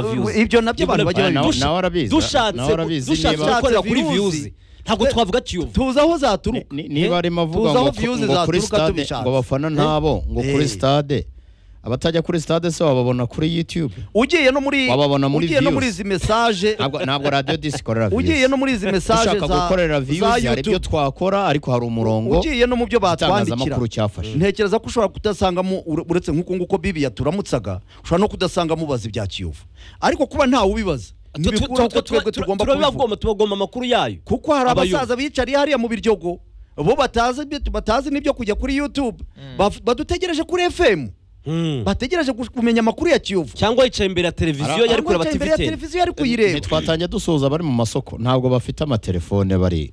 views. ibyo nabyo abantu Develop- bajya Ah, nawe- babirusha. nawe urabizi dushatse nawe urabizi dushatse niba- gukorera kuri Dushatse views views. ntabwo twavuga tuyovu tuzi aho Ni- zaturuka ni- niba arimo avuga tuzi ngo aho ku- views ngo kuri zaturuka stade ngo tubishatse abafana ntabo ngo Eh. kuri stade abatajya kuri stade se wababona kuri youtube ugiye no muri Wababona muri ugiye no views. muri izi message ntabwo ntabwo radio disi ikorera views ugiye no muri izi message dushaka za gukorera za views hari ibyo YouTube twakora ariko hari umurongo ugiye no mu byo batwandikira itangazamakuru cyafashe ntekereza ko ushobora kudasangamo ur- uretse nk'uko nguko bibi yaturamutsaga ushobora no kudasanga mubaza ibya kiyovu ariko kuba ntawe ubibaza ntibikuraho ko twebwe tugomba kubivuga tubibagomba tubagomba amakuru yayo kuko hari abayobozi. abasaza biyicariye hariya mu biryogo bo batazi ibyo- batazi n'ibyo kujya kuri youtube Baf- badutegereje kuri fm Hmm. bategereje gu- kumenya amakuru ya kiyovu cyangwa yicaye imbere ya televiziyo Ara- yari kureba Cyangwa yicaye imbere ya tiviteri televiziyo yari kuyireba ntitwatangiye dusuhuza abari mu masoko ntabwo bafite amatelefone bari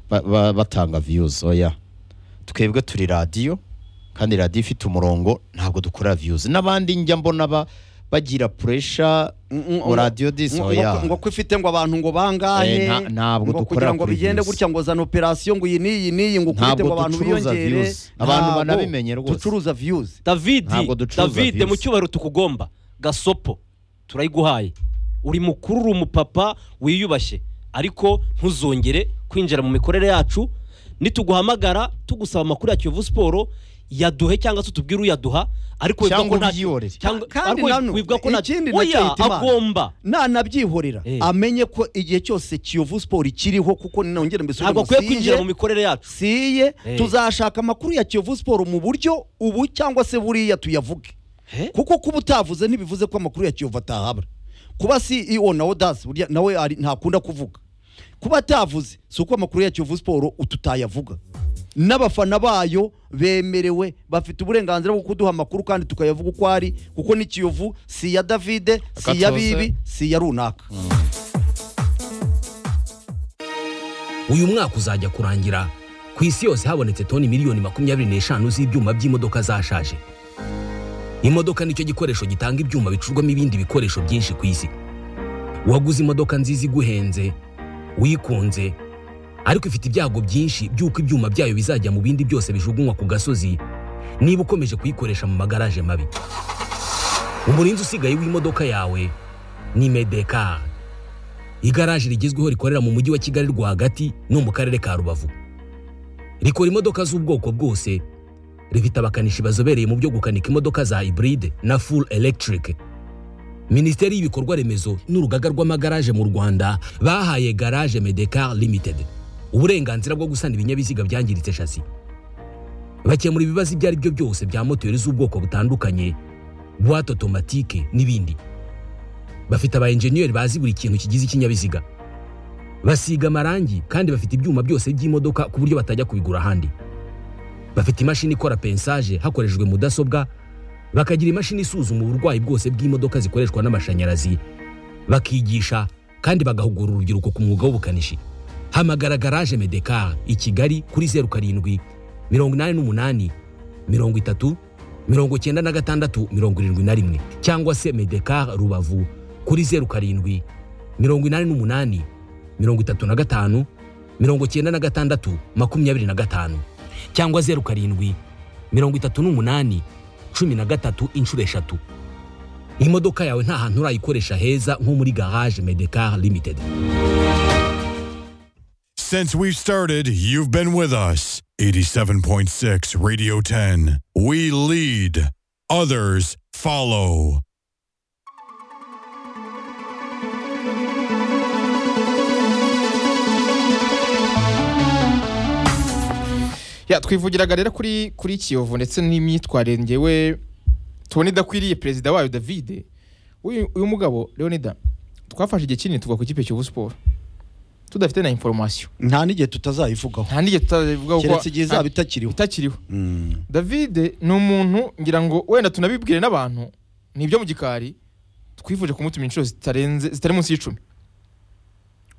ba- ba- batanga views oya twebwe turi radiyo kandi radiyo ifite umurongo ntabwo dukora views n'abandi njya mbona ba- bagira puresha Mm, mm, ngo radiyo disi ngo- oya ngo- ngo ko ifite ngo abantu ngo bangahe Eh, nta- ntabwo ngo dukora kugira ngo kuri bigende views. gutya ngo zana operasiyo ngo iyi n'iyi n'iyi ngo ukubite Ntabwo ngo abantu ducuruza biyongere views. Abantu Ntabwo banabimenye rwose. ducuruza views davidi Ntabwo ducuruza davide views. mu cyubahiro tukugomba gasopo turayiguhaye uri mukuru uri umupapa wiyubashye ariko ntuzongere kwinjira mu mikorere yacu nituguhamagara tugusaba amakuru ya kiyovu siporo yaduhe cyangwa se utubwire uyaduha ariko wivuga Cyangwa ko nta- ubyihorere. cyangwa- Kandi ariko nanu, wivuga ko nta- ikindi nacyo oya yita Imana. agomba nanabyihorera Eh. amenye ko igihe cyose kiyovu siporo ikiriho kuko ninongera mbisubire ntabwo akwiye kwinjira mu mikorere yacu siye Eh. tuzashaka amakuru ya kiyovu siporo mu buryo ubu cyangwa se buriya tuyavuge Eh? kuko kuba utavuze ntibivuze ko amakuru ya kiyovu atahabwa kuba ceo na odasi burya nawe ari- ntakunda kuvuga kuba atavuze si uko amakuru ya kiyovu siporo tutayavuga n'abafana bayo bemerewe bafite uburenganzira bwo kuduha amakuru kandi tukayavuga uko ari kuko ni kiyovu si iya davide si iya Akatoze. bibi si iya runaka uyu mwaka uzajya kurangira ku isi yose habonetse toni miliyoni makumyabiri n'eshanu z'ibyuma by'imodoka zashaje imodoka nicyo gikoresho gitanga ibyuma bicurwamo ibindi bikoresho byinshi ku isi waguze imodoka nziza iguhenze uyikunze ariko ifite ibyago byinshi by'uko ibyuma byayo bizajya mu bindi byose bijugunywa ku gasozi niba ukomeje kuyikoresha mu magaraje mabi umurinzi usigaye w'imodoka yawe ni medekari igaraje rigezweho rikorera mu mujyi wa kigali rwagati no mu karere ka rubavu rikora imodoka z'ubwoko bwose rifite abakanishi bazobereye mu byo gukanika imodoka za hybride na full electric minisiteri y'ibikorwa remezo n'urugaga rw'amagaraje mu rwanda bahaye garage medecar limited uburenganzira bwo gusana ibinyabiziga byangiritse shasi bakemura ibibazo ibyo ari byo byose bya moteri z'ubwoko butandukanye buwate otomatike n'ibindi bafite aba enjeniyeri bazi buri kintu kigize ikinyabiziga basiga amarangi kandi bafite ibyuma byose by'imodoka ku buryo batajya kubigura ahandi bafite imashini ikora pensaje hakoreshejwe mudasobwa bakagira imashini isuzuma uburwayi bwose bw'imodoka zikoreshwa n'amashanyarazi bakigisha kandi bagahugura urubyiruko ku mwuga w'ubukanishi hamagara garaje medekar i kigali kuri zeru karindwi mirongo inani n'umunani mirongo itatu mirongo cyenda na gatandatu mirongo irindwi na rimwe cyangwa se medekar rubavu kuri zeru karindwi mirongo inani n'umunani mirongo itatu na gatanu mirongo cyenda na gatandatu makumyabiri na gatanu cyangwa zeru karindwi mirongo itatu n'umunani cumi na gatatu inshuro eshatu imodoka yawe nta hantu urayikoresha heza nko muri garage medekar limited Since we've started, you've been with us. 87.6 Radio 10. We lead, others follow. Ya, twivugiraga rero kuri kuri kiyovu ndetse n'imyitwarire ngewe tubona idakwiriye perezida wayo davide uyu uyu mugabo leonida twafashe igihe kinini tuvuga ku ikipe kiyovu siporo tudafite na inforomasiyo nta n'igihe tutazayivugaho nta n'igihe tutavuga keretse igihe izaba itakiriho itakiriho Mm. davide ni umuntu ngira ngo wenda tunabibwire n'abantu ni ibyo mu gikari twifuje kumutuma inshuro zitarenze zitari munsi y'icumi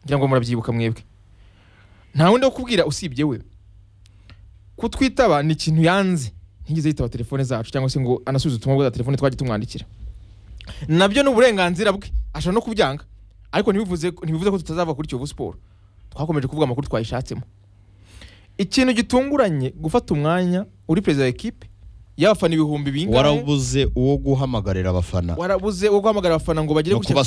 ngira ngo murabyibuka mwebwe nta wundi wo kubwira usibye we kutwitaba ni ikintu yanze ntigeze yitaba telefone zacu cyangwa se ngo anasubize ubutumwa bwa telefone twagiye tumwandikira nabyo ni uburenganzira bwe ashobora no kubyanga ariko ntibivuze ntibivuze ko tutazava kuri kiyovu siporo twakomeje kuvuga amakuru twayishatsemo ikintu gitunguranye gufata umwanya uri perezida wa ekipe y'abafana ibihumbi bingahe warabuze uwo guhamagarira abafana warabuze uwo guhamagara abafana ngo bagere no ku cya